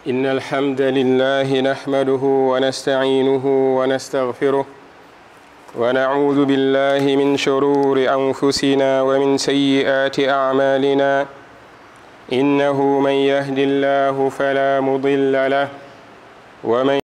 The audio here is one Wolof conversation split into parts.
إن الحمد لله نحمده ونستعينه ونستغفره ونعوذ بالله من شرور أنفسنا ومن سيئات أعمالنا إنه من يهد الله فلا مضل له ومن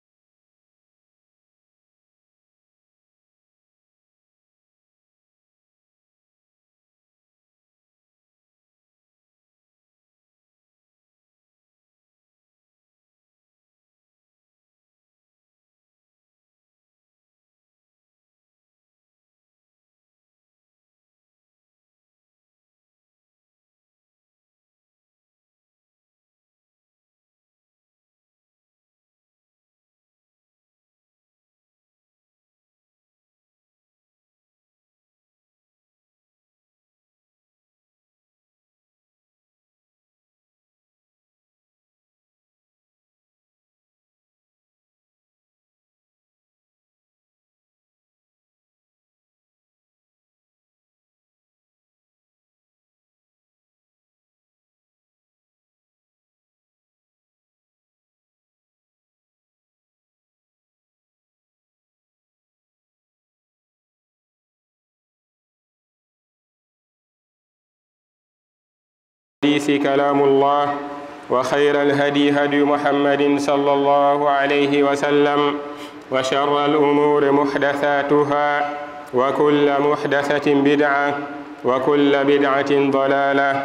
الحديث كلام الله وخير الهدي هدي محمد صلى الله عليه وسلم وشر الأمور محدثاتها وكل محدثة بدعة وكل بدعة ضلالة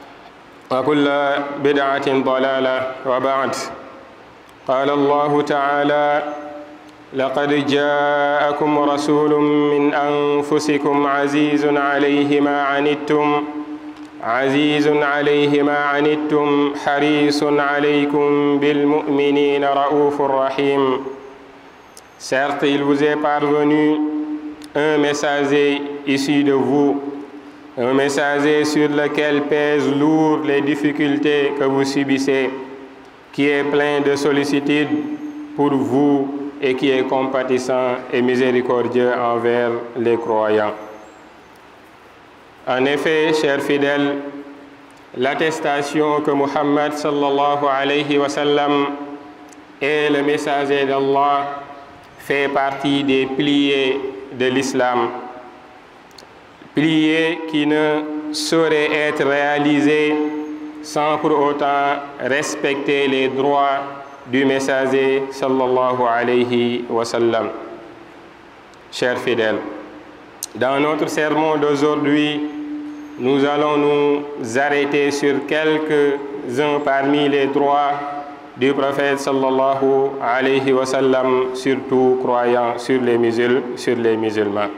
وكل بدعة ضلالة وبعد قال الله تعالى لقد جاءكم رسول من أنفسكم عزيز عليه ما عنتم عزيز عليه ما عنتم حريص عليكم بالمؤمنين رؤوف رحيم Certes, il vous est parvenu un messager issu de vous, un messager sur lequel pèsent lourd les difficultés que vous subissez, qui est plein de sollicitude pour vous et qui est compatissant et miséricordieux envers les croyants. En effet, chers fidèles, l'attestation que Muhammad sallallahu alayhi wa sallam est le messager d'Allah fait partie des piliers de l'islam. Piliers qui ne sauraient être réalisés sans pour autant respecter les droits du messager sallallahu alayhi wa sallam. Chers fidèles, dans notre sermon d'aujourd'hui, nous allons nous arrêter sur quelques-uns parmi les droits du prophète sallallahu alayhi wa sallam, surtout croyant sur les, musul sur les musulmans.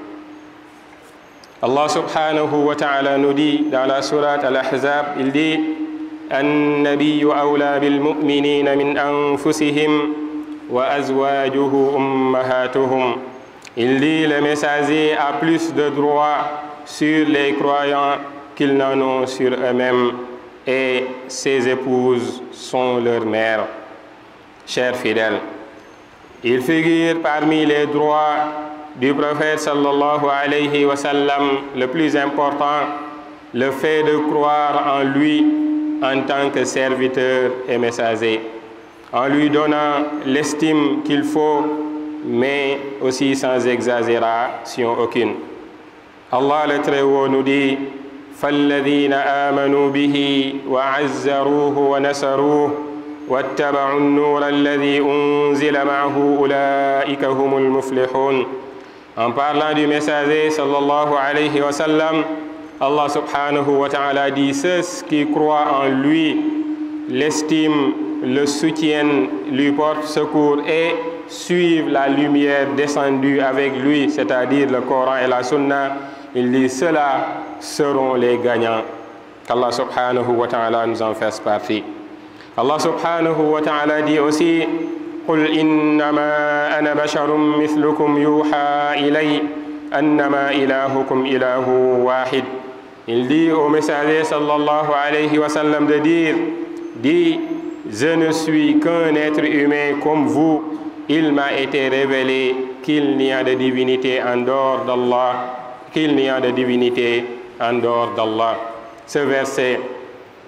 Allah subhanahu wa ta'ala nous dit dans la sourate Al-Ahzab, il dit النبي أولى بالمؤمنين من أنفسهم وأزواجه أمهاتهم Il dit le messager a plus de droits sur les croyants qu'ils n'en ont sur eux-mêmes et ses épouses sont leurs mères. Chers fidèles, il figure parmi les droits du prophète sallallahu alayhi wa sallam le plus important, le fait de croire en lui en tant que serviteur et messager, en lui donnant l'estime qu'il faut, mais aussi sans exagération aucune. Allah le Très-Haut nous dit فالذين آمنوا به وعزروه ونصروه واتبعوا النور الذي أنزل معه أولئك هم المفلحون En parlant du messager sallallahu alayhi wa sallam, Allah subhanahu wa ta'ala dit ceux qui croient en lui, l'estiment, le soutiennent, lui portent secours et suivent la lumière descendue avec lui, c'est-à-dire le Coran et la Sunna, il dit ceux-là seront les gagnants. Qu'Allah subhanahu wa ta'ala nous en fasse partie. Allah subhanahu wa ta'ala dit aussi قل إنما أنا بشر مثلكم يوحى إلي أنما إلهكم إله واحد Il dit au messager sallallahu alayhi wa sallam de dire Dis, je ne suis qu'un être humain comme vous. Il m'a été révélé qu'il n'y a de divinité en dehors d'Allah, qu'il n'y a de divinité en dehors d'Allah. Ce verset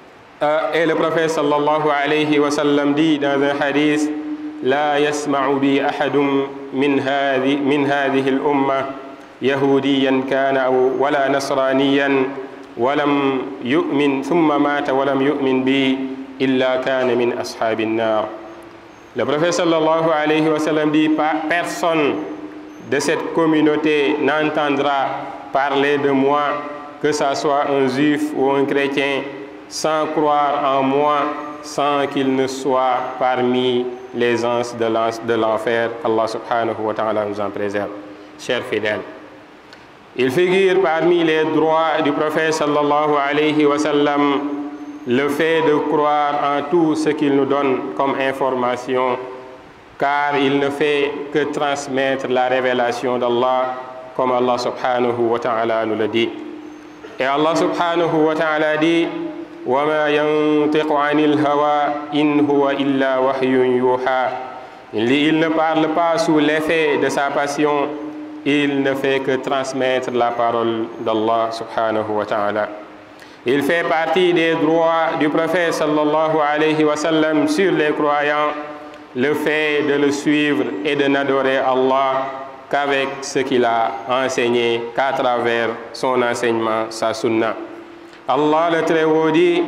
et le prophète sallallahu alayhi wa sallam dit dans un hadith لا يسمع بي أحد من هذه من هذه الأمة يهوديا كان أو ولا نصرانيا ولم يؤمن ثم مات ولم يؤمن بي إلا كان من أصحاب النار Le prophète sallallahu alayhi wa sallam dit personne de cette communauté n'entendra parler de moi que ça soit un juif ou un chrétien sans croire en moi sans qu'il ne soit parmi les anges de l'enfer. Allah subhanahu wa ta'ala nous en préserve. Chers fidèles, il figure parmi les droits du prophète sallallahu alayhi wa sallam le fait de croire en tout ce qu'il nous donne comme information, car il ne fait que transmettre la révélation d'Allah, comme Allah subhanahu wa ta'ala nous le dit. Et Allah subhanahu wa ta'ala dit وما ينطق عن الهوى إن هو إلا وحي يوحى Il ne parle pas sous l'effet de sa passion, il ne fait que transmettre la parole d'Allah subhanahu wa ta'ala. Il fait partie des droits du prophète sallallahu alayhi wa sallam sur les croyants, le fait de le suivre et de n'adorer Allah qu'avec ce qu'il a enseigné, qu'à travers son enseignement, sa sunnah. الله لترودي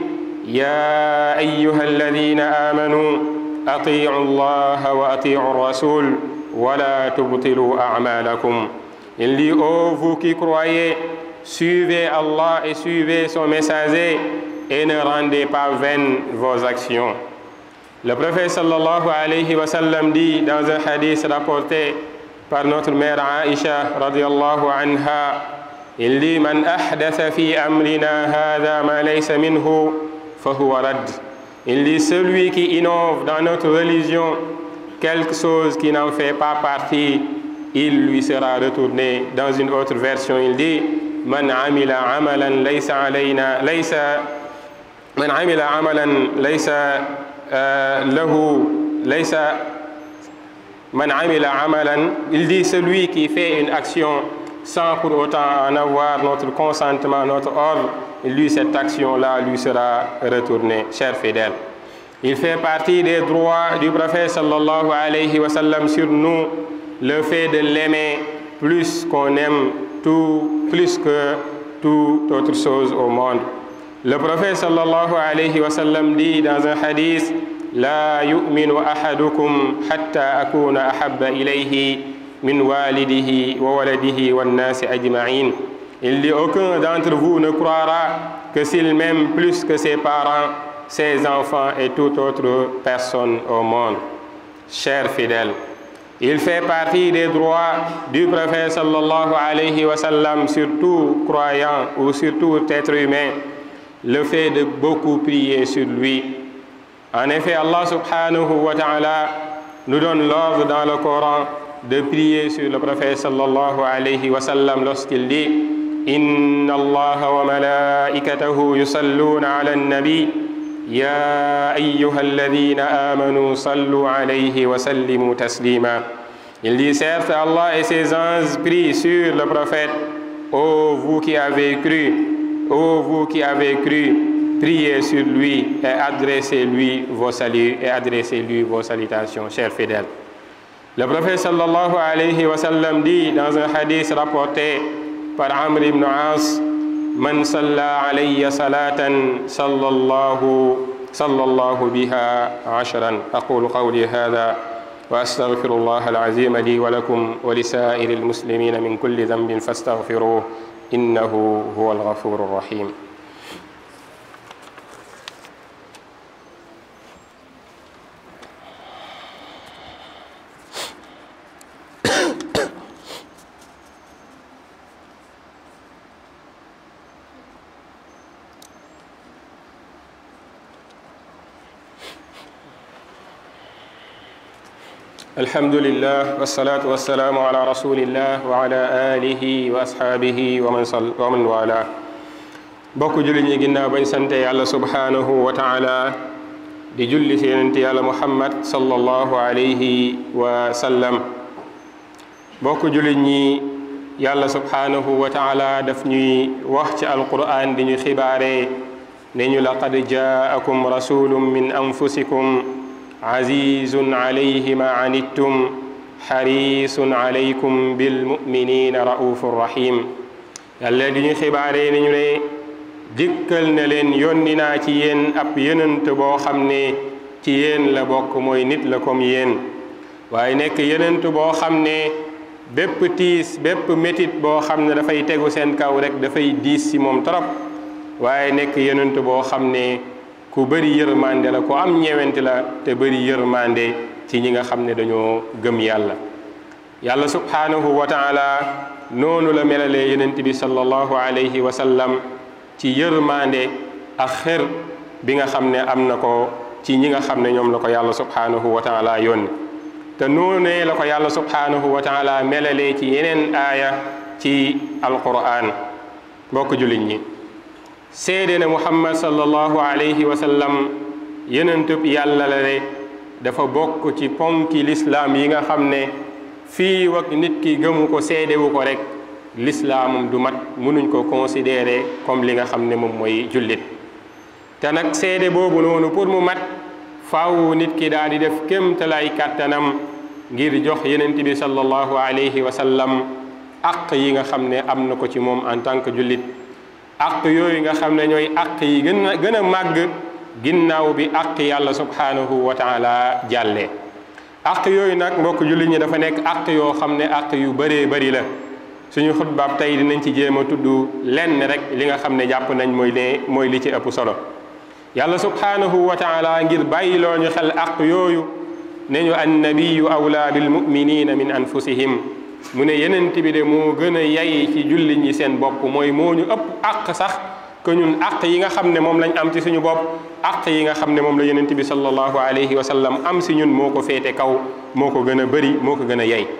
يا أيها الذين آمنوا أطيعوا الله وأطيعوا الرسول ولا تبطلوا أعمالكم Il dit, ô vous qui croyez, suivez Allah et suivez son messager et ne rendez pas vaines vos actions. Le prophète sallallahu alayhi wa sallam dit dans un hadith rapporté par notre mère Aïcha radiallahu anha Il dit Man ahdatha fi amrina hadha ma laysa minhu fahuwa rad. Il dit Celui qui innove dans notre religion quelque chose qui n'en fait pas partie, il lui sera retourné. Dans une autre version, il dit Man amila amalan laysa alayna laysa Man amila amalan laysa lahu laysa Man amila amalan Il dit Celui qui fait une action sans pour autant en avoir notre consentement, notre ordre, lui, cette action-là lui sera retournée. Chers fidèles, il fait partie des droits du prophète sallallahu alayhi wa sallam sur nous, le fait de l'aimer plus qu'on aime tout, plus que toute autre chose au monde. Le prophète sallallahu alayhi wa sallam dit dans un hadith, لا يؤمن أحدكم حتى أكون أحب إليه min walidihi wa waladihi wa nasi ajma'in. Il dit aucun d'entre vous ne croira que s'il m'aime plus que ses parents, ses enfants et toute autre personne au monde. Chers fidèles, il fait partie des droits du prophète sallallahu alayhi wa sallam sur tout croyant ou sur tout être humain, le fait de beaucoup prier sur lui. En effet, Allah subhanahu wa ta'ala nous donne l'ordre dans le Coran de prier sur le prophète sallallahu alayhi wa sallam lorsqu'il dit Inna Allah wa malaikatahu yusalluna ala nabi Ya ayyuha alladhina amanu sallu alayhi wa sallimu taslima Il dit certes Allah et ses anges prient sur le prophète Ô vous qui avez cru Ô vous qui avez cru priez sur lui et adressez-lui vos saluts et adressez-lui vos salutations chers fidèles Le prophète sallallahu alayhi wa sallam dit dans un hadith rapporté par Amr ibn As Man salla alayya salatan sallallahu sallallahu biha ashran أقول قولي هذا وأستغفر الله العظيم لي ولكم ولسائر المسلمين من كل ذنب فاستغفروه إنه هو الغفور الرحيم الحمد لله والصلاة والسلام على رسول الله وعلى آله وأصحابه ومن صل ومن والاه bokk julli ñi ginnaaw bañ sante yàlla subhanahu wa taala di julli si yonente yàlla muhammad sallallahu alayhi wa sallam bokk julli ñi yàlla subhanahu wa taala daf ñuy wax ci alquran di ñu xibaare ne ñu laqad jaakum rasulun min anfusikum azizun alayhi ma anittum xarisun alaykum bilmuminina raufur rahim yàlla di ñu xibaaree ni ñu ne dikkal na leen yónni naa ci yéen ab yonent boo xam ne ci yéen la bokk mooy nit la comme yéen waaye nekk yonent boo xam ne bépp tiis bépp métit boo xam ne dafay tegu seen kaw rek dafay diis ci moom trop waaye nekk yonent boo xam ne ku bëri yërmande la ku am ñewent la te bëri yërmande ci ñi nga xam ne dañoo gëm yàlla yàlla subhanahu wa taala noonu la melalee yonent bi sallallahu alayhi wa sallam ci yërmande ak xër bi nga xam ne am na ko ci ñi nga xam ne ñoom la ko yàlla subhanahu wa taala yónni te noonee la ko yàlla subhanahu wa taala melalee ci yeneen aaya ci alquran mbokk jullit ñi seede ne muhammad sallallahu alayhi wa sallam yenentub yàlla la ne dafa bokk ci ponki lislaam yi nga xam ne fii wak nit ki gëmu ko seedewu ko rek lislaamam du mat mënuñ ko considérer comme li nga xam ne moom mooy jullit te nag seede boobu noonu pour mu mat faaw nit ki daal di def kémtalaay kàttanam ngir jox yenent bi sallallahu alayhi wa sallam aq yi nga xam ne am na ko ci moom en tant que jullit aq yooyu nga xam ne ñooy aq yi gën a gën a màgg ginnaaw bi aq yàlla subhanahu wa taala jàllee aq yooyu nag mbokk jullit ñi dafa nekk aq yoo xam ne aq yu bëree bëri la suñu xutbaab tey dinañ ci jéem a tudd lenn rek li nga xam ne jàpp nañ mooy ne mooy li ci ëpp solo yàlla subhanahu wa taala ngir bàyyiloo ñu xel aq yooyu ne ñu annabiyu awla bil muminina min anfusihim mu ne yenent bi de moo gën a yay ci jullit ñi seen bopp mooy moo ñu ëpp aq sax que ñun aq yi nga xam ne moom lañ am ci suñu bopp aq yi nga xam ne moom la yenent bi sallallahu alayhi wa sallam am si ñun moo ko féete kaw moo ko gën a bëri moo ko gën a yay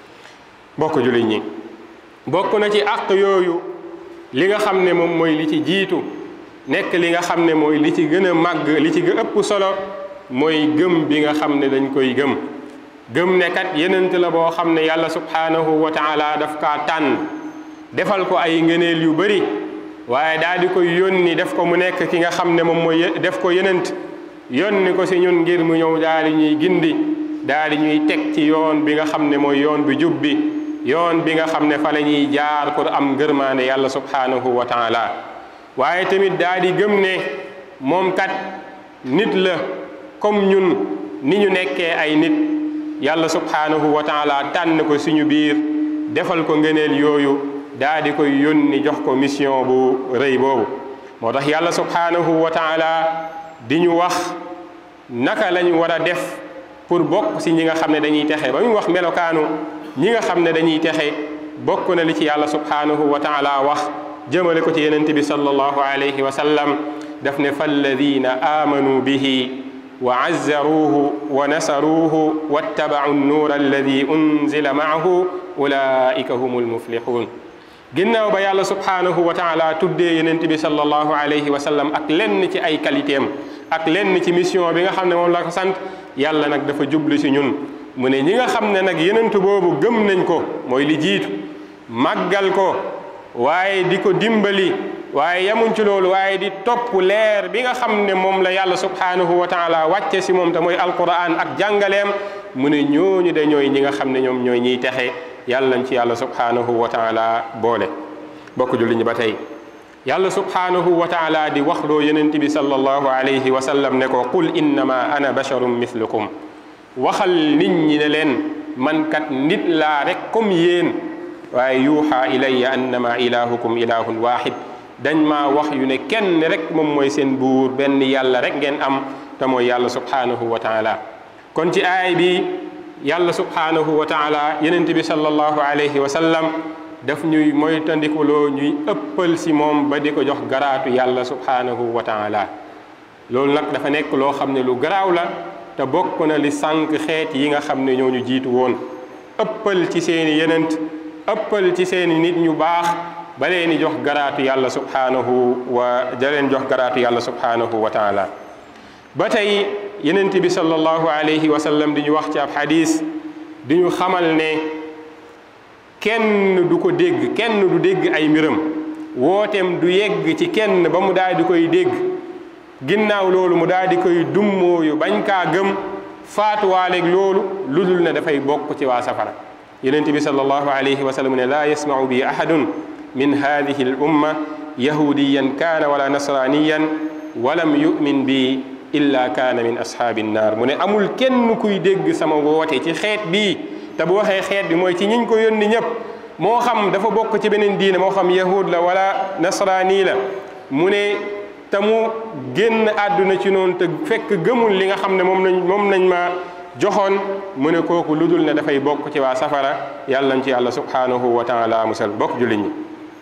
bokk jullit ñi bokk na ci aq yooyu li nga xam ne moom mooy li ci jiitu nekk li nga xam ne mooy li ci gën a màgg li ci ëpp solo mooy gëm bi nga xam ne dañ koy gëm gëm ne kat yenent la boo xam ne yàlla subhanahu wa taala daf kaa tànn defal ko ay ngëneel yu bëri waaye daal di koy yónni def ko mu nekk ki nga xam ne moom mooy def ko yenent yónni ko si ñun ngir mu ñëw daal di ñuy gindi daal di ñuy teg ci yoon bi nga xam ne mooy yoon bi jub bi yoon bi nga xam ne fa la ñuy jaar pour am ngërmaande yàlla subhanahu wa taala waaye tamit daal di gëm ne moom kat nit la comme ñun ni ñu nekkee ay nit yàlla subhanahu wa taala tànn ko suñu biir defal ko ngëneel yooyu daa di koy yónni jox ko mission bu rëy boobu moo tax yàlla subhanahu wa taala di ñu wax naka lañu war a def pour bokk si ñi nga xam ne dañuy texe ba ñu wax melokaanu ñi nga xam ne dañuy texe bokk na li ci yàlla subhanahu wa taala wax jëmale ko ci yenent bi sallallahu alayhi wa sallam daf ne falladina amanu bihi wa azzaruuhu wa nasaruuhu wattabau nnuura alladi unzila maahu ulaika humul muflixuun ginnaaw ba yàlla subhanahu wa taala tuddee yenent bi sallallahu alayhi wa sallam ak lenn ci ay qualité am ak lenn ci mission bi nga xam ne moom la ko sant yàlla nag dafa jublu si ñun mu ne ñi nga xam ne nag yenent boobu gëm nañ ko mooy li jiitu màggal ko waaye di ko dimbali waaye yamuñ ci loolu waaye di topp leer bi nga xam ne moom la yàlla subhanahu wa taala wàcce si moom te mooy alquran ak jàngaleem mu ne ñooñu de ñooy ñi nga xam ne ñoom ñooy ñiy texe yàlla nañ ci yàlla subhanahu wa taala boole bokk julli ñi ba tey yàlla subhanahu wa taala di waxloo yenent bi sallallahu alayhi wa sallam ne ko qul innama ana basharum mithlukum waxal nit ñi ne leen man kat nit laa rek comme yéen waaye yuuxa ilayya annama ilahukum ilahun wahid dañ maa wax yu ne kenn rek moom mooy seen buur benn yàlla rek ngeen am te mooy yàlla subhanahu wa taala kon ci aay bi yàlla subhanahu wa taala yenent bi sallallahu alayhi wa sallam daf ñuy moytandikuloo ñuy ëppal si moom ba di ko jox garaatu yàlla subhanahu wa taala loolu nag dafa nekk loo xam ne lu garaaw la te bokk na li sànq xeet yi nga xam ne ñoo ñu jiitu woon ëppal ci seeni yenent ëppal ci seeni nit ñu baax ba leen jox garaatu yàlla subhanahu wa da leen jox garaatu yàlla subhanahu wa taala ba tey yenent bi sallallahu alayhi wa sallam di ñu wax ci ab xadis di ñu xamal ne kenn du ko dégg kenn du dégg ay mbiram wooteem du yegg ci kenn ba mu daal di koy dégg ginnaaw loolu mu daal di koy dummóoyu bañ kaa gëm faatuwaaleeg loolu lu dul ne dafay bokk ci waa safara yonent bi sallallahu alayhi wa sallam ne laa yasmau bi ahadun min hadihi al umma yahudiyan kaana wala nasraniyan walam yumin bi illa kaana min ashaabi nnaar mu ne amul kenn kuy dégg sama woote ci xeet bii te bu waxee xeet bi mooy ci ñiñ ko yónni ñëpp moo xam dafa bokk ci beneen diine moo xam yahud la wala nasraani la mu ne te mu génn àdduna ci noonu te fekk gëmul li nga xam ne moom lañ moom nañ ma joxoon mu ne kooku lu dul ne dafay bokk ci waa safara yàlla nañ ci yàlla subhanahu wa taala musal bokk jullit ñi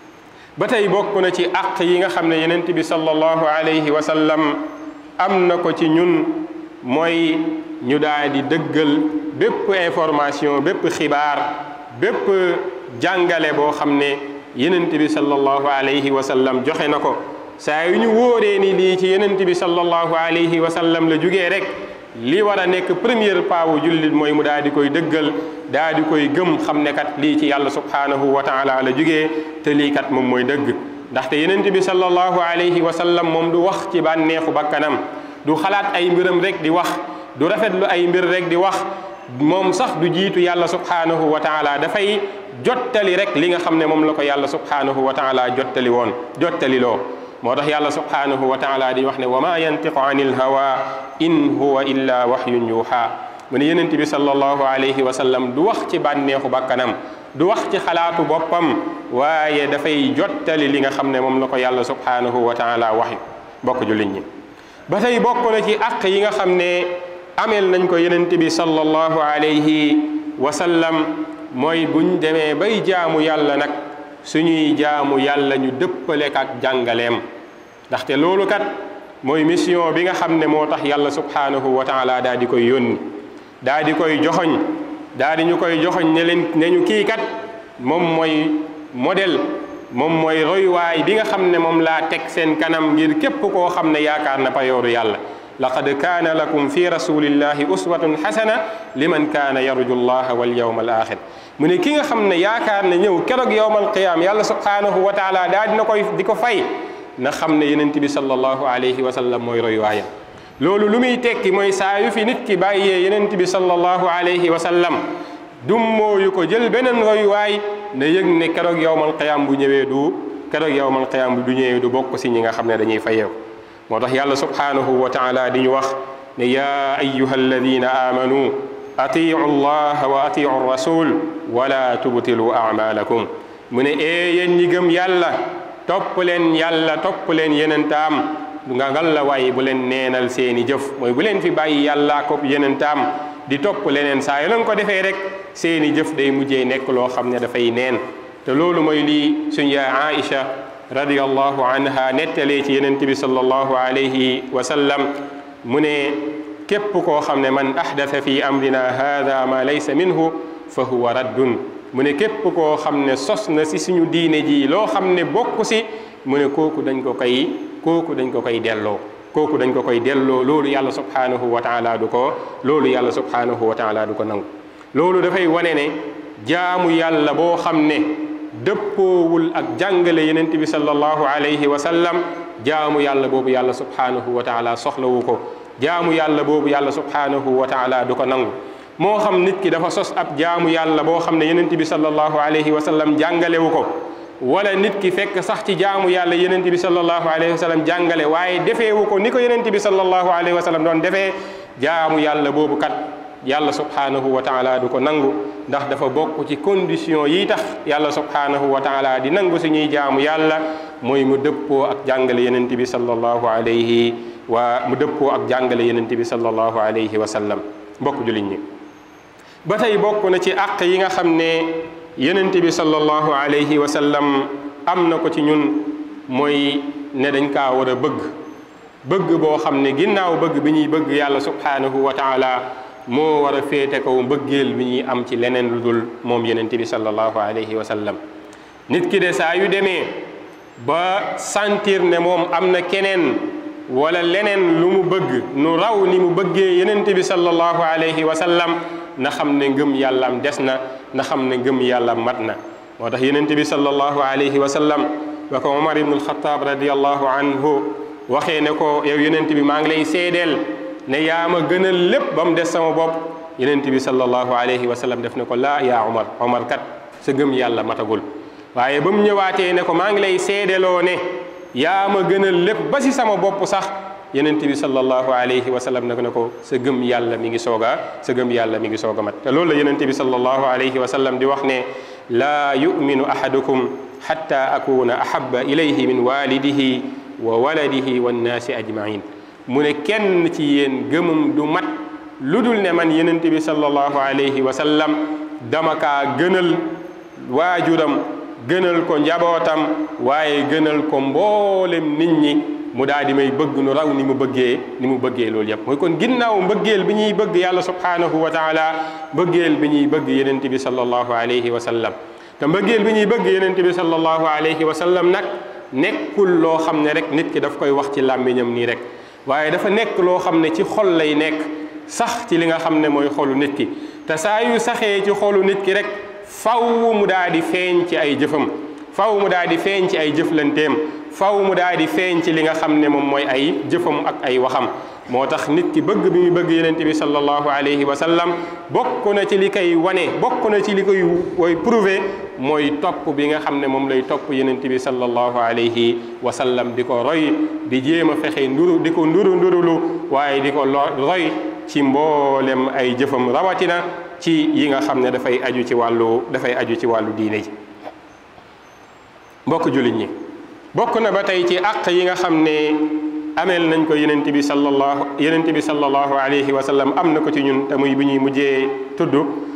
ba tey bokk na ci àq yi nga xam ne yenent bi sallallahu alayhi wa sallam am na ko ci ñun mooy ñu daal di dëggal bépp information bépp xibaar bépp jàngale boo xam ne yenent bi sallallahu alayhi wa sallam joxe na ko saa yu ñu wóoree ni lii ci yenent bi sallallahu alayhi wa sallam la jugee rek li war a nekk première pas wu jullit mooy mu daal di koy dëggal daal di koy gëm xam ne kat lii ci yàlla subhanahu wa taala la jugee te lii kat moom mooy dëgg ndaxte yenent bi sallallahu alayhi wa sallam moom du wax ci bànneexu bakkanam du xalaat ay mbiram rek di wax du rafetlu ay mbir rek di wax moom sax du jiitu yàlla subhanahu wa taala dafay jottali rek li nga xam ne moom la ko yàlla subhanahu wa taala jottali woon jottali loo moo tax yàlla subhanahu wa taala di wax ne wa ma yantiqu anil hawa in huwa illa wahyun yuha mu ne yenent bi sallallahu alayhi wa sallam du wax ci bànneexu bakkanam du wax ci xalaatu boppam waaye dafay jottali li nga xam ne moom la ko yàlla subhanahu wa taala wax bokk jullit ñi ba tey bokk na ci àq yi nga xam ne ameel nañ ko yenent bi sallallahu alayhi wa sallam mooy buñ demee bay jaamu yàlla nag suñuy jaamu yàlla ñu dëppale ak jàngaleem ndaxte loolu kat mooy mission bi nga xam ne moo tax yàlla subhanahu wa taala daa di koy yónni daa di koy joxoñ daa di ñu koy joxoñ ne leen ne ñu kii kat moom mooy modèle moom mooy roywaay bi nga xam ne moom laa teg seen kanam ngir képp koo xam ne yaakaar na payooru yàlla laqad kaana lakum fi rasulillahi uswatun xasana liman kaana yarju llaha wal yawma al axir mu ne ki nga xam ne yaakaar na ñëw keroog yowmal qiyaam yàlla subhanahu wa taala daa dina koy di ko fay na xam ne yenent bi sallallahu alayhi wa sallam mooy roywaayam loolu lu muy tekki mooy saa yu fi nit ki bàyyee yenent bi sallallahu alayhi wa sallam dummooyu ko jël beneen roywaay na yëg ne keroog yowmal qiyaam bu ñëwee du keroog yowmal qiyaam bu du ñëwee du bokk si ñi nga xam ne dañuy fayeeku moo tax yàlla subhanahu wa taala di ñu wax ne yaa ayuha alladina amanu atiu llaha wa atiu rasul wala tubtilu amalakum mu ne ee yéen ñi gëm yàlla topp leen yàlla topp leen yenentaam nga ngal la waaye bu leen neenal seeni jëf mooy bu leen fi bàyyi yàlla ko yenentaam di topp leneen saa yu leen ko defee rek seeni jëf day mujjee nekk loo xam ne dafay neen te loolu mooy lii suñ yaa Aïcha radiyallahu anha nettalee ci yenent bi sallallahu alayhi wa sallam mu ne képp koo xam ne man ahdatha fi amrina hada ma laysa minhu fa huwa raddun mu ne képp koo xam ne sos na si suñu diine ji loo xam ne bokk si mu ne kooku dañ ko koy kooku dañ ko koy delloo kooku dañ ko koy delloo loolu yàlla subhanahu wa taala du ko loolu yàlla subhanahu wa taala du ko nangu loolu dafay wane ne jaamu yàlla boo xam ne dëppoowul ak jàngale yenent bi sallallahu alayhi wa sallam jaamu yàlla boobu yàlla subhanahu wa taala soxlawu ko jaamu yàlla boobu yàlla subhanahu wa taala du ko nangu moo xam nit ki dafa sos ab jaamu yàlla boo xam ne yenent bi sallallahu alayhi wa sallam jàngalewu ko wala nit ki fekk sax ci jaamu yàlla yenent bi sallallahu alayhi wa sallam jàngale waaye defeewu ko ni ko yenent bi sallallahu alayhi wa sallam doon defee jaamu yàlla boobu kat yàlla subhanahu wa taala du ko nangu ndax dafa bokk ci condition yi tax yàlla subhanahu wa taala di nangu suñuy jaamu yàlla mooy mu dëppoo ak jàngale yenent bi sallallahu alayhi wa mu dëppoo ak jàngale yenent bi sallallahu alayhi wa sallam mbokk jullit ñi ba tey bokk na ci àq yi nga xam ne yenent bi sallallahu alayhi wa sallam am na ko ci ñun mooy ne dañ kaa war a bëgg bëgg boo xam ne ginnaaw bëgg bi ñuy bëgg yàlla subhanahu wa taala moo war a féete kaw mbëggeel bi ñuy am ci leneen lu dul moom yenent bi sallallahu alayhi wa sallam nit ki de saa yu demee ba sentir ne moom am na keneen wala leneen lu mu bëgg nu raw ni mu bëggee yenent bi sallallahu alayhi wa sallam na xam ne ngëm yàllam des na na xam ne ngëm yàllam mat na moo tax yenent bi sallallahu alayhi wa sallam ba ko Omar ibn al-Khattab radiyallahu anhu waxee ne ko yow yonent bi maa ngi lay seedeel ne yaa ma gënal lépp ba mu des sama bopp yonent bi sallallahu alayhi wa sallam def ne ko laa yaa Umar Umar kat sa gëm yàlla matagul waaye ba mu ñëwaatee ne ko maa ngi lay seedeloo ne yaa ma gënal lépp ba si sama bopp sax yonent bi sallallahu alayhi wa sallam ne ko sa gëm yàlla mi ngi soog a sa gëm yàlla mi ngi soog a mat te loolu la yonent bi sallallahu alayhi wa sallam di wax ne laa yuminu ahadukum xatta akuna ahaba ilayhi min walidihi wa waladihi wannaasi ajmain mu ne kenn ci yéen gëmum du mat lu dul ne man yonent bi sallallahu alayhi wa sallam dama kaa gënal waajuram gënal ko njabootam waaye gënal ko mboolem nit ñi mu daal di may bëgg nu raw ni mu bëggee ni mu bëggee loolu yëpp mooy kon ginnaaw mbëggeel bi ñuy bëgg yàlla subhanahu wa taala mbëggeel bi ñuy bëgg yenent bi sallallahu alayhi wa sallam te mbëggeel bi ñuy bëgg yenent bi sallallahu alayhi wa sallam nag nekkul loo xam ne rek nit ki daf koy wax ci làmmiñam nii rek waaye dafa nekk loo xam ne ci xol lay nekk sax ci li nga xam ne mooy xolu nit ki te saa yu saxee ci xolu nit ki rek faw mu daal di feeñ ci ay jëfam faw mu daal di feeñ ci ay jëflanteem faw mu daal di feeñ ci li nga xam ne moom mooy ay jëfam ak ay waxam moo tax nit ki bëgg bi muy bëgg yenente bi sallallahu alayhi wa sallam bokk na ci li koy wane bokk na ci li koy woy prouver mooy topp bi nga xam ne moom lay topp yenente bi sallallahu alayhi wa sallam di ko roy di jéem a fexe nduru di ko nduru ndurulu waaye di ko roy ci mboolem ay jëfam rawatina ci yi nga xam ne dafay aju ci wàllu dafay aju ci wàllu diine ji mbokk jullit ñi bokk na ba tey ci àq yi nga xam ne ameel nañ ko yenent bi sallallahu yenent bi sallallahu alayhi wa sallam am na ko ci ñun te muy bu ñuy mujjee tudd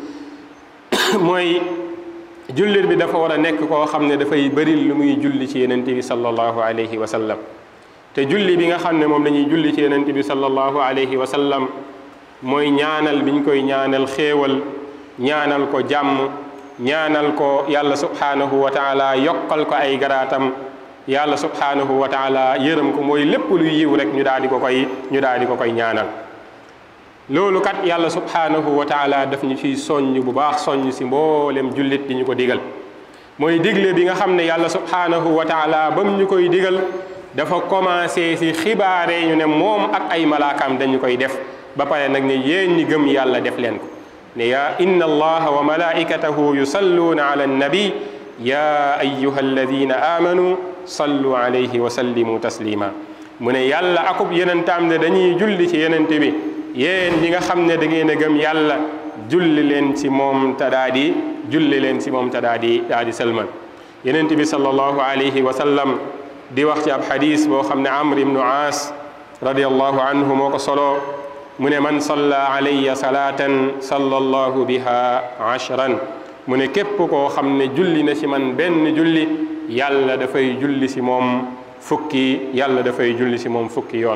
mooy jullit bi dafa war a nekk koo xam ne dafay bëri lu muy julli ci yenent bi sallallahu alayhi wa sallam te julli bi nga xam ne moom lañuy julli ci yenent bi sallallahu alayhi wa sallam mooy ñaanal biñ koy ñaanal xéewal ñaanal ko jàmm ñaanal ko yàlla subhanahu wa taala yokkal ko ay garaatam yàlla subhanahu wa taala yërëm ko mooy lépp luy yiw rek ñu daal di ko koy ñu daal di ko koy ñaanal loolu kat yàlla subhanahu wa taala daf ñu ciy soññ bu baax soññ si mboolem jullit di ñu ko digal mooy digle bi nga xam ne yàlla subhanahu wa taala bam ñu koy digal dafa commencé si xibaare ñu ne moom ak ay malaakaam dañu koy def ba pare nag ne yéen ñi gëm yàlla def leen ko ne yaa inna allaha wa malaikatahu yusalluuna ala annabi ya ayuha alladina amanu sallu alayhi wa sallimu taslima mu ne yàlla akub yenentaam ne dañuy julli ci yenente bi yéen ñi nga xam ne da ngeen a gëm yàlla julli leen ci moom te daa di julli leen ci moom te daa di daa di sëlmal yenente bi sallallahu alayhi wa sallam di wax ci ab xadis boo xam ne amr ibnu aas radiallahu anhu moo ko soloo mu ne man salla alayya salaatan salla allahu biha ashran mu ne képp koo xam ne julli na ci man benn julli yàlla dafay julli ci moom fukki yàlla dafay julli ci moom fukki yoon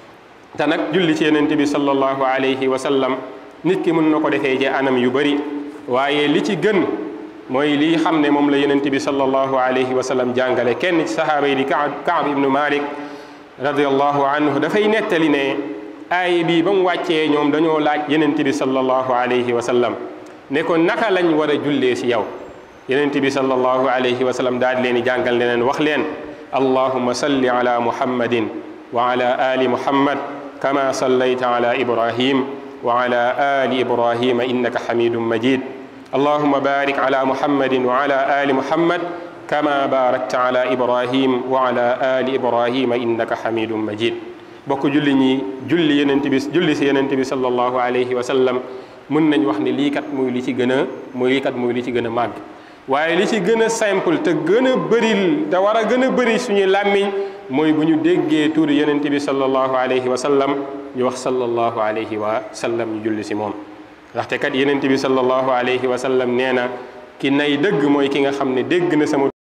te nag julli ci yenent bi sallallahu alayhi wa sallam nit ki mën na ko defee ci anam yu bari waaye li ci gën mooy li xam ne moom la yenent bi sallallahu alayhi wa sallam jàngale kenn ci sahaaba yi di Kaab Kaab ibnu Malik radiallahu anhu dafay nettali ne aay bii ba mu wàccee ñoom dañoo laaj yenent bi sallallahu alayhi wa sallam ne ko naka lañ war a jullee ci yow yenent bi sallallahu alayhi wa sallam daal di leen di jàngal ne leen wax leen allahuma salli ala muhammadin wa ala ali muhammad kama sallayta ala ibrahim wa ala ali ibrahima innaka hamidun majid allahuma barik ala muhammadin wa ala ali muhammad kama barakta ala ibrahim wa ala ali ibrahima innaka hamidun majid bokk julli ñi julli yenent bi julli si yenent bi sallallahu alayhi wa sallam mën nañ wax ne lii kat muy li ci gën a muy lii kat muy li ci gën a màgg waaye li ci gën a simple te gën a bëril te war a gën a bëri suñu làmmiñ mooy bu ñu déggee tuuri yenent bi sallallahu alayhi wa sallam ñu wax sallallahu alayhi wa sallam ñu julli si moom ndaxte kat yenent bi sallallahu alayhi wa sallam nee na ki nay dëgg mooy ki nga xam ne dégg na sama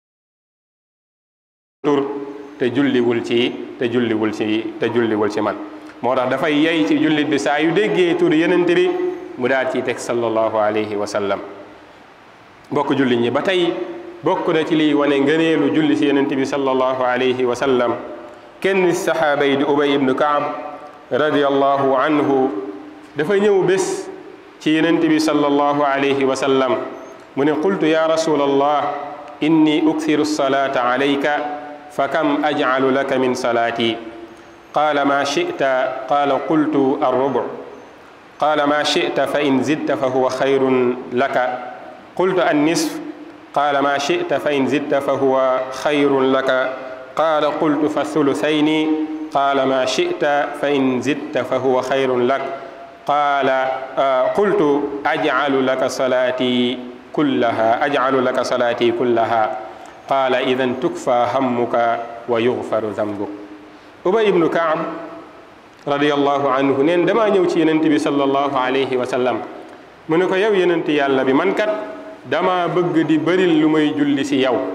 tur te julliwul ci te julliwul ci te julliwul ci man moo tax dafay yey ci jullit bi saa yu déggee tuuri yenent bi mu daal ciy teg sallallahu alayhi wa sallam bokk jullit ñi ba tey bokk na ci liy wane ngëneelu julli si yenent bi sallallahu alayhi wa sallam kenn saxaaba yi di ubay ibnu kaab radiallahu anhu dafa ñëw bés ci yenent bi sallallahu alayhi wa sallam mu ne qultu ya rasul allah inni ukthiru salata alayka fa kam ajcalu laka min salaati قال ما شئت قال قلت الربع قال ما شئت فإن زدت فهو خير لك قلت النصف قال ما شئت فإن زدت فهو خير لك قال قلت فالثلثين قال ما شئت فإن زدت فهو خير لك قال آه قلت أجعل لك صلاتي كلها أجعل لك صلاتي كلها قال إذا تكفى همك ويغفر ذنبك أبي بن كعب رضي الله عنه نين دما ñew ci yenent bi sallallahu alayhi wa sallam mu ne ko yow yenent yàlla bi man kat dama bëgg di bëril lu may julli si yow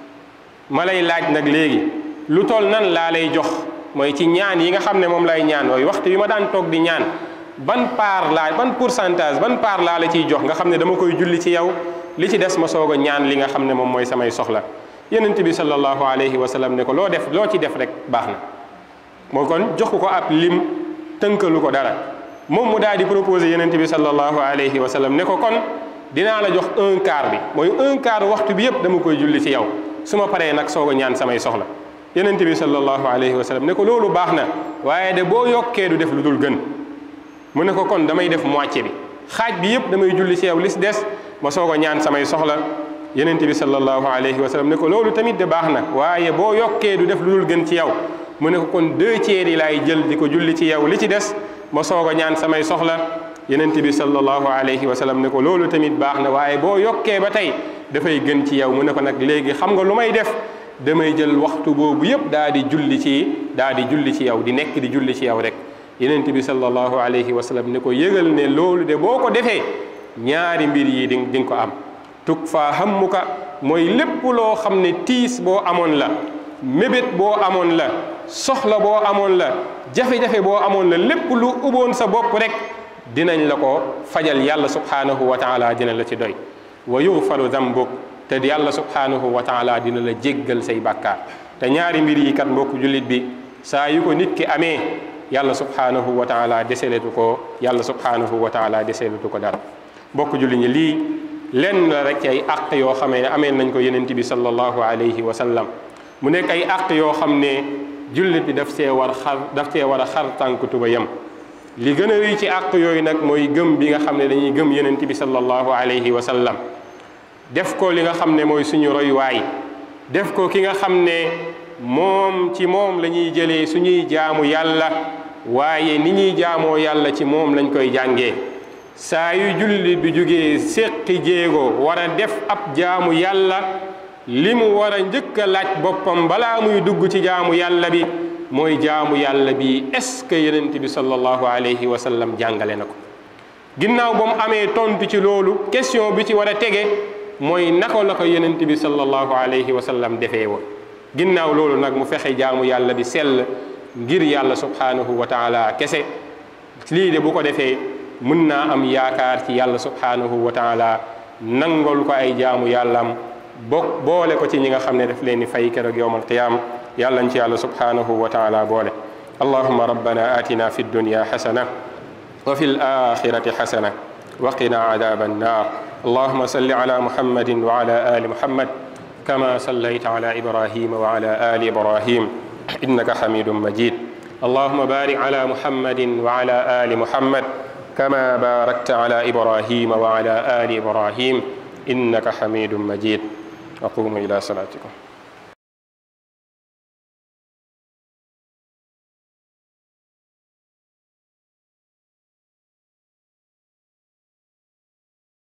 ma lay laaj nag léegi lu toll nan laa lay jox mooy ci ñaan yi nga xam ne moom lay ñaan waaye waxtu bi ma daan toog di ñaan ban part laa ban pourcentage ban part laa la ciy jox nga xam ne dama koy julli ci yow li ci des ma soog a ñaan li nga xam ne moom mooy samay soxla yenent bi sallallahu alayhi wa sallam ne ko loo def loo ci def rek baax na moo kon jox ko ab lim tënkalu ko dara moom mu daal di proposé yenent bi sallallahu alayhi wa sallam ne ko kon dinaa la jox un quart bi mooy un quart waxtu bi yëpp dama koy julli ci yow su ma paree nag soog a ñaan samay soxla yenent bi sallallahu alayhi wa sallam ne ko loolu baax na waaye de boo yokkee du def lu dul gën mu ne ko kon damay def moitié bi xaaj bi yëpp damay julli ci yow li si des ma soog a ñaan samay soxla yenent bi sallallahu alayhi wa sallam ne ko loolu tamit de baax na waaye boo yokkee du def lu dul gën ci yow mu ne ko kon deux tiers yi laay jël di ko julli ci yow li ci des ma soog a ñaan samay soxla yenent bi sallallahu alayhi wa sallam ne ko loolu tamit baax na waaye boo yokkee ba tey dafay gën ci yow mu ne ko nag léegi xam nga lu may def damay jël waxtu boobu yëpp daa di julli ci daa di julli ci yow di nekk di julli ci yow rek yenent bi sallallahu alayhi wa sallam ne ko yëgal ne loolu de boo ko defee ñaari mbir yi di di nga ko am tuk faa hammuka mooy lépp loo xam ne tiis boo amoon la mébét boo amoon la soxla boo amoon la jafe-jafe boo amoon la lépp lu uboon sa bopp rek dinañ la ko fajal yàlla subhanahu wa taala dina la ci doy wa yughfaru dambuk te yàlla subhanahu wa taala dina la jéggal say bàkkaar te ñaari mbir yi kat mbokk jullit bi saa yu ko nit ki amee yàlla subhanahu wa taala deseletu ko yàlla subhanahu wa taala deseletu ko dara mbokk jullit ñi lii lenn la rek ci ay àq yoo xamee ne amee nañ ko yenent bi sallallahu alayhi wa sallam mu nekk ay àq yoo xam ne jullit bi daf see war xar daf see war a xar tànk tuba yem li gën a rëy ci àq yooyu nag mooy gëm bi nga xam ne dañuy gëm yenent bi sallallahu alayhi wa sallam def ko li nga xam ne mooy suñu royuwaay def ko ki nga xam ne moom ci moom la ñuy jëlee suñuy jaamu yàlla waaye ni ñuy jaamoo yàlla ci moom lañ koy jàngee saa yu jullit bi jógee séqi jéego war a def ab jaamu yàlla li mu war a njëkk a laaj boppam balaa muy dugg ci jaamu yàlla bi mooy jaamu yàlla bi est-ce que yenent bi sallallahu alayhi wa sallam jàngale na ko ginnaaw ba mu amee tontu ci loolu question bi ci war a tege mooy naka la ko yenent bi sallallahu alayhi wa sallam defee woon ginnaaw loolu nag mu fexe jaamu yàlla bi sell ngir yàlla subhanahu wa taala kese lii de bu ko defee mën naa am yaakaar ci yàlla subhanahu wa taala nangol ko ay jaamu yàllam bokk boole ko ci ñi nga xam ne daf leen di fay keroog yowm alqiyam yàlla ci yàlla subhanahu wa taala boole allahuma rabbana atina fi dunya xasana wa fi alaxirati xasana wa qina adaba annar اللهم صل على محمد وعلى آل محمد كما صليت على إبراهيم وعلى آل إبراهيم إنك حميد مجيد اللهم بارك على محمد وعلى آل محمد كما باركت على إبراهيم وعلى آل إبراهيم إنك حميد مجيد وقوموا إلى صلاتكم